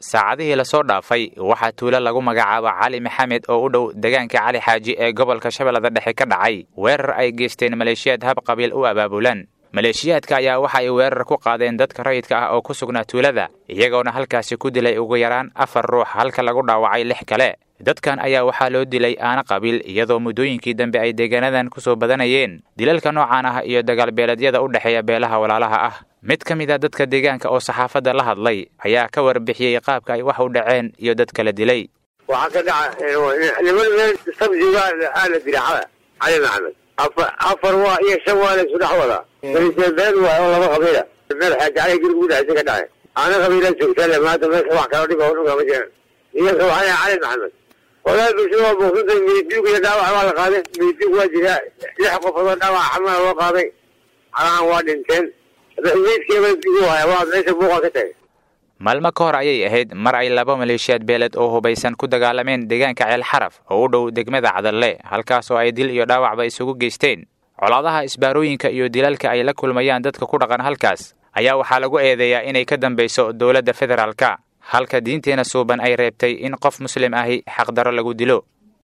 saacadihii lasoo dhaafay waxaa tuulo lagu magacaabo cali maxamed oo u dhow deegaanka cali xaaji ee gobolka shabeellada dhexe ka dhacay weerar ay geysteen maleeshiyaad hab qabiil u abaabulan maleeshiyaadka ayaa waxa ay weerar ku qaadeen dadka rayidka ah oo ku sugnaa tuulada iyagoona halkaasi ku dilay ugu yaraan afar ruux halka lagu dhaawacay lix kale dadkan ayaa waxaa loo dilay aana qabiil iyadoo muddooyinkii dambe ay deegaanadan ku soo badanayeen dilalka noocan ah iyo dagaalbeeleedyada u dhexeeya beelaha walaalaha ah mid ka mid a dadka deegaanka oo saxaafadda la hadlay ayaa ka warbixiyey qaabka ay wax u dhaceen iyo dad kala dilay waxaa ka dhaca niman meel sabjiga aala diracada cali maxamed afar afar waa iyo shan waa la isu dhex wadaa been waay oo laba qabiila meel xaaji cali guriga u dhexaysa ka dhacay aana qabiila joogtale maanta meesha wax kala dhib oo dhuga ma jiraan iyaga waxaa cali maxamed walaal bulshada waa buuqsantay midiig iyo dhaawac waa la qaaday midiig waa jiraa lix qofood oo dhaawac xamala loo qaaday calahan waa dhinteen meydkeeba digu haya waa meesha buuqa ka tagay maalmo ka hor ayay ahayd mar ay laba maleeshiyaad beeled oo hubaysan ku dagaalameen deegaanka ceel xaraf oo u dhow degmada cadalle halkaas oo ay dil iyo dhaawacba isugu geysteen colaadaha isbaarooyinka iyo dilalka ay la kulmayaan dadka ku dhaqan halkaas ayaa waxaa lagu eedeeyaa inay ka dambayso dowladda federaalka halka diinteena suuban ay reebtay in qof muslim ahi xaqdaro lagu dilo